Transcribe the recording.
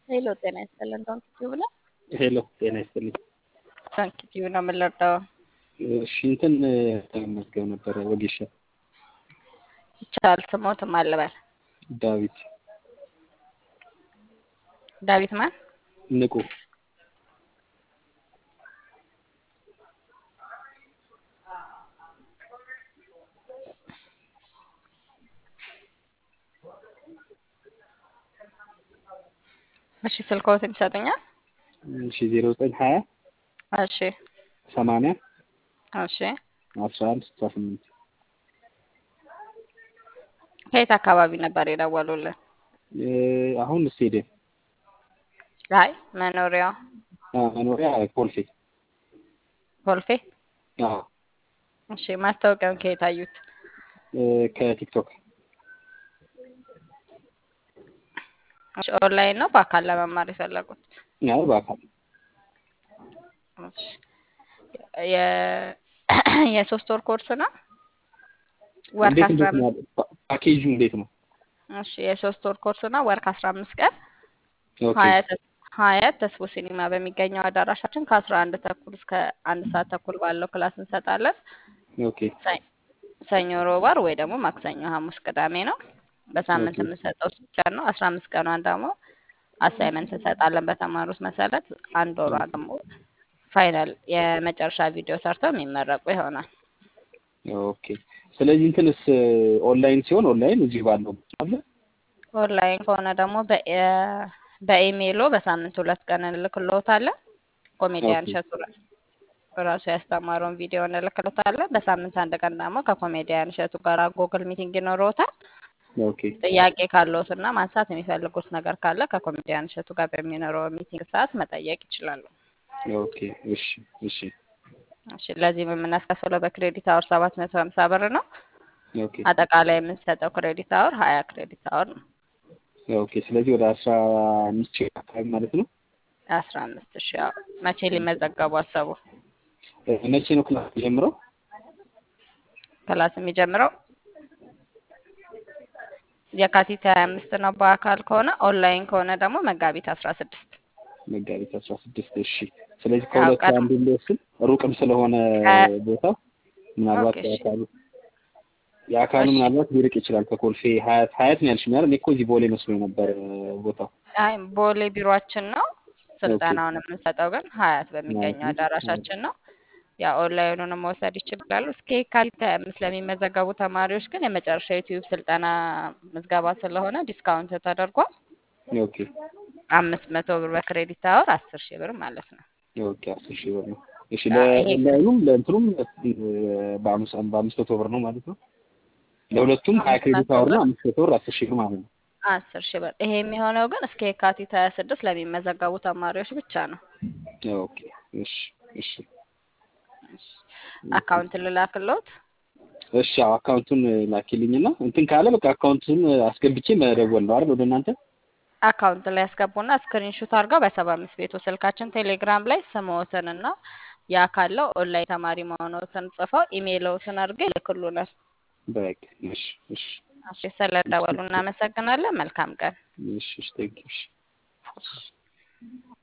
ሄሎ ጤና ይስጥልን ዶንት ቲዩብ ነው። ሄሎ ጤና ይስጥልኝ። ዶንት ቲዩብ ነው የምንለርዳው። እሺ እንትን መዝገብ ነበረ ወጌሻ ይቻላል ስሞትም አልበል ዳዊት ዳዊት ማን ንቁ እሺ ስልክዎትን ይሰጡኛል? እሺ ዜሮ ዘጠኝ ሀያ እሺ ሰማንያ እሺ አስራ አንድ ስልሳ ስምንት ከየት አካባቢ ነበር የደወሉልን? አሁን ስቴዲየም አይ መኖሪያው መኖሪያ ኮልፌ ኮልፌ። አዎ እሺ ማስታወቂያውን ከየት አዩት? ከቲክቶክ እሺ ኦንላይን ነው በአካል ለመማር የፈለጉት? ያው በአካል እሺ የ- የሶስት ወር ኮርስ ነው? ወር እንዴት ከአስራ እንዴት ነው አምስት ፓኬጁ እንዴት ነው? እሺ የሶስት ወር ኮርስ ነው። ወር ከአስራ አምስት ቀን ኦኬ ሀያት ሀያት ተስቦ ሲኒማ በሚገኘው አዳራሻችን ከአስራ አንድ ተኩል እስከ አንድ ሰዓት ተኩል ባለው ክላስ እንሰጣለን። ኦኬ ሰ- ሰኞ፣ ሮብ፣ ዓርብ ወይ ደግሞ ማክሰኞ፣ ሐሙስ፣ ቅዳሜ ነው። በሳምንት ኦኬ የምንሰጠው ሶስት ቀን ነው። አስራ አምስት ቀኗን ደግሞ አሳይመንት እንሰጣለን በተማሩት መሰረት። አንድ ወሯን ደግሞ ፋይናል የመጨረሻ ቪዲዮ ሰርተው የሚመረቁ ይሆናል። ኦኬ ስለዚህ እንትንስ ኦንላይን ሲሆን ኦንላይን እዚህ ባለው አለ ኦንላይን ከሆነ ደግሞ በ- በኢሜይሎ በሳምንት ሁለት ቀን እንልክልዎታለን። ኮሜዲያን ኦኬ እሸቱ ራ- ራሱ ያስተማረውን ቪዲዮ እንልክልዎታለን። በሳምንት አንድ ቀን ደግሞ ከኮሜዲያን እሸቱ ጋር ጎግል ሚቲንግ ይኖረዎታል። ኦኬ ጥያቄ ካለዎትና ማንሳት የሚፈልጉት ነገር ካለ ከኮሜዲያን እሸቱ ጋር በሚኖረው ሚቲንግ ሰዓት መጠየቅ ይችላሉ። ኦኬ እሺ እሺ እሺ ለዚህም የምናስከፍለው በክሬዲት አወር ሰባት መቶ ሀምሳ ብር ነው። ኦኬ አጠቃላይ የምንሰጠው ክሬዲት አወር ሀያ ክሬዲት አወር ነው። ኦኬ ስለዚህ ወደ አስራ አምስት ሺህ አካባቢ ማለት ነው። አስራ አምስት ሺ ያው መቼ ሊመዘገቡ አሰቡ? መቼ ነው ክላስ ጀምረው? ክላስ የሚጀምረው የካቲት ሀያ አምስት ነው በአካል ከሆነ። ኦንላይን ከሆነ ደግሞ መጋቢት አስራ ስድስት መጋቢት አስራ ስድስት እሺ። ስለዚህ ያው ከሁለቱ ቀን አንዱ ልወስን ሩቅም ስለሆነ ከ- ቦታው ምናልባት ኦኬ እሺ የአካሉ የአካሉ እሺ ምናልባት ሊርቅ ይችላል ከኮልፌ ሀያት ሀያት ነው ያልሽኝ አይደል? እኔ እኮ እዚህ ቦሌ መስሎኝ ነበር ቦታው። አይ ቦሌ ቢሮአችን ነው። ኦኬ ስልጠናውን የምንሰጠው ግን ሀያት ማለት በሚገኘው ነው። አዳራሻችን ነው። ያ ኦንላይኑንም መውሰድ ይችላሉ። እስከ የካቲት ሀያ አምስት ለሚመዘገቡ ተማሪዎች ግን የመጨረሻ ዩቲዩብ ስልጠና ምዝገባ ስለሆነ ዲስካውንት ተደርጓል። ኦኬ አምስት መቶ ብር በክሬዲት አወር አስር ሺህ ብር ማለት ነው። ኦኬ አስር ሺህ ብር ነው። እሺ ያ ይሄ ለኦንላይኑም ለእንትኑም በአምስት በአምስት መቶ ብር ነው ማለት ነው። ለሁለቱም ሀያ አምስት ክሬዲት መቶ አወር ብር ነው አምስት መቶ ብር አስር ሺህ ብር ማለት ነው። አስር ሺህ ብር። ይሄ የሚሆነው ግን እስከ የካቲት ሀያ ስድስት ለሚመዘገቡ ተማሪዎች ብቻ ነው። ኦኬ እሺ እሺ እሺ፣ አካውንት ልላክልዎት? እሺ አዎ አካውንቱን ላኪልኝና እንትን ካለ በቃ አካውንቱን አስገብቼ መደወል ነው አይደል ወደ እናንተ? አካውንት ላይ ያስገቡና ስክሪንሹት አድርገው በሰባ አምስት ቤቱ ስልካችን ቴሌግራም ላይ ስምዎትንና ያ ካለው ኦንላይን ተማሪ መሆኖትን ጽፈው ኢሜይልዎትን አድርገው ይልክሉናል። በቃ እሺ እሺ እሺ፣ ስለደወሉ እናመሰግናለን። መልካም ቀን። እሺ እሺ ቴንክ ዩ እሺ እሺ።